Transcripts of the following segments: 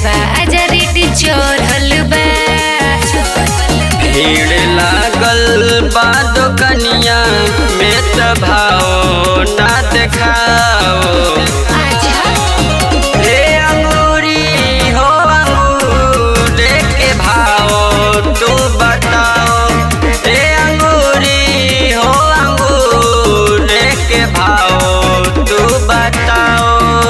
बाजा रेट चढ़ल बा भीड़ लागल बा दुकनिया में त भाव ना देखाओ आजा हे अंगूरी हो अंगूर के भाव तू बताओ हे अंगूरी हो अंगूर के भाव तू बताओ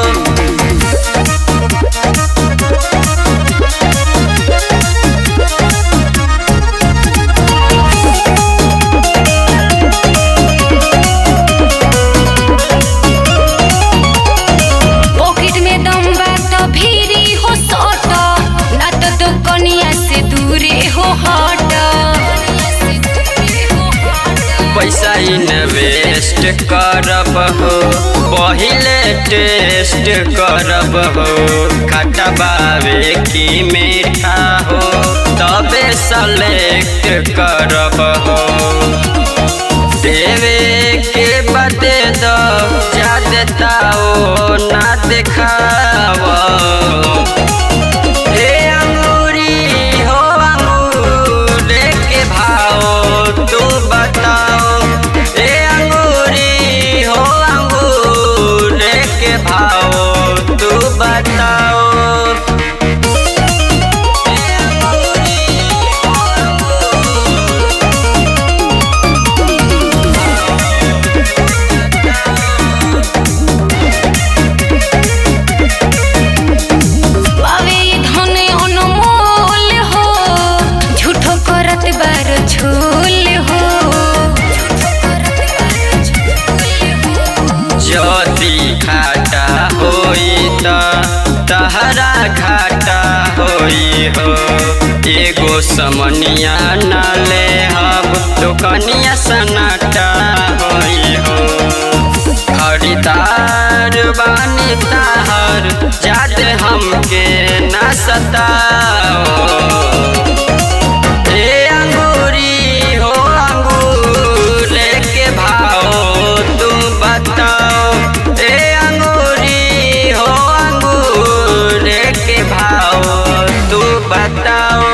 पॉकेट में दम बा तो भीरी हो सट ना तो दुकनिया से दूरे हो हट पैसा इन्वेस्ट करब हो पहिले टेस्ट करब हो खटा बावे की मीठा हो तबे सेलेक्ट करब हो देवे के बदे दो जा देताओ ना देखाओ हे अंगूरी हो अंगूर के भाव तू बताओ हे अंगूरी हो अंगूर के भाव तू बताओ हे अंगूरी हो अंगूर बावे ये धन अनमोल हो झूठो करत बार झोल हो ज्योति घाटा होई त तहरा घाटा होई हो एगो समनिया न ले हब दुकनिया सनाटा होई हो खरीदार बानी ताहर जादे हमके न सताओ हे अंगूरी हो अंगूर के भाव तुम बताओ हे अंगूरी हो अंगूर के भाव तू बताओ